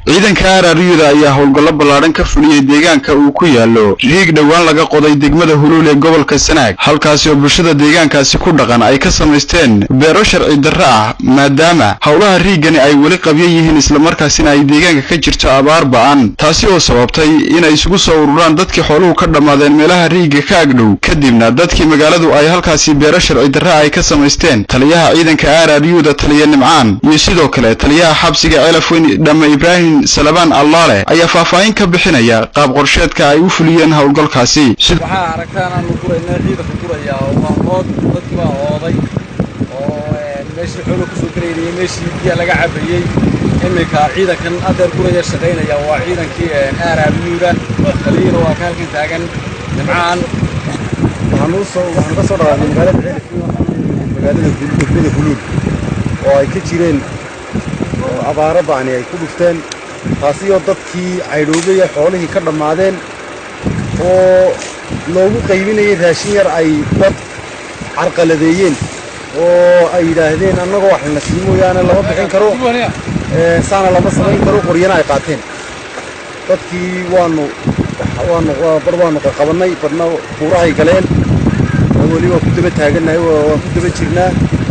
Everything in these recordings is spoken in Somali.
ciidanka aararyuda ayaa howlgallo ballaadhan ka fuliyey deegaanka uu ku yaallo riig dhowaan laga qoday degmada huluul ee gobolka sanaag halkaasi oo bulshada deegaankaasi ku dhaqan ay ka samaysteen beero sharci darro ah maadaama howlaha riigani ay weli qabyo yihiin islamarkaasina ay deegaanka ka jirto abaar ba'an taasi oo sababtay inay isugu soo ururaan dadkii xooluhu ka dhammaadeen meelaha riigga ka agdhow kadibna dadkii magaaladu ay halkaasi beero sharci darra ay ka samaysteen taliyaha ciidanka aararyuda taliya nimcaan iyo sidoo kale taliyaha xabsiga ceelafweyn dhamme ibraahim salabaan allaale ayaa faahfaahin ka bixinaya qaab qorsheedka ay u fuliyeen howlgalkaasi waxaa aragtaan aanu guraynaa ciidanka guraya waa ood dadkii baa ooday oo meeshii xoolo kusoo garaynayay meeshii biya laga cabayey iminka ciidankan adeer guraya shaqaynaya waa ciidankii aaraabiyuuda taliyina waa ka halkan taagan nimcaan waxaan ka soo dhaqaaqay magaalada ceelafweyn magaalada degmada huluul oo ay ka jireen abaaro ba'ani ay ku dhufteen taasi oo dadkii caydhoobaya xoolihii ka dhammaadeen oo loogu qaybinayay raashin yar ay dad carqaladeeyeen oo ay yidhaahdeen annagoo wax lana sii mooyaane lama bixin karo saana lama samayn karo qoryana ay qaateen dadkii waanu waanu bar waanu qaqabannay barna kuurahay galeen weli waa ku daba taagannahay waan ku daba jirnaa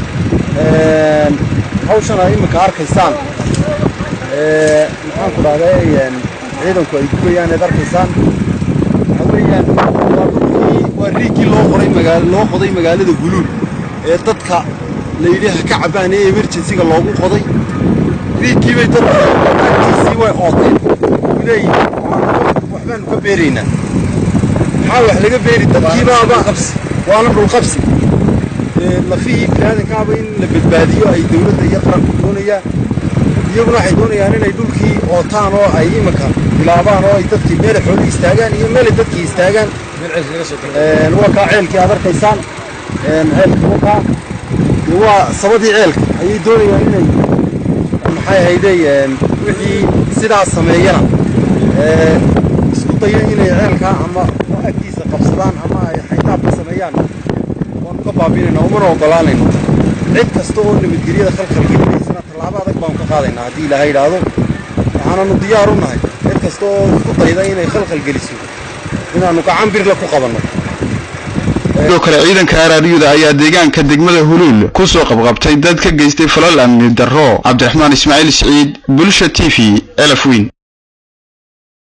hawshana iminka arkaysaan maxaan ku dhahday ciidanku ay gubayaan eed arkaysaan waxa weeyaan waa riigkii loo qoray magaal loo qoday magaalada huluul ee dadka la yidhi ha ka cabbaan ee emergencyga loogu qoday riigkii bay dadka agtiisii way ooteen leeyihin waxbaanu ka beeraynaa maxaa wax laga beeri dadkiibaaba waana dhulqabsi lafihii biniaadankaaba in la badbaadiyo ay dawladda iyo qaranku doonayaan iyaguna waxay doonayaan inay dhulkii ootaan oo ay iminka bilaabaan oo ay dadkii meelay xooli istaagaan iyo meelay dadkii istaagaan waa kaa ceelkii aad arkaysaan ceelkii wakaa waa sabadii ceelka ayay doonayaan inay maxay ahayde wixii sidaas sameeyana isku dayo inay ceelkaa ama agtiisa qabsadaan ama ay xaytaabka sameeyaan waanu ka baabinayna umana ogolaanayno cid kasta oo nabadgelyada khalkhal gelinaysana tallaabo adag baanu ka qaadaynaa haddii ilaahay idhaahdo waxaananu diyaar u nahay cid kasta oo isku dayda inay khalkhal geliso inaannu gacan birle ku qabanno sidoo kale ciidanka aararyuda ayaa deegaanka degmada huluul ku soo qabqabtay dad ka geystay falal amni darro cabdiraxmaan ismaaciil siciid bulsha t v elafweyn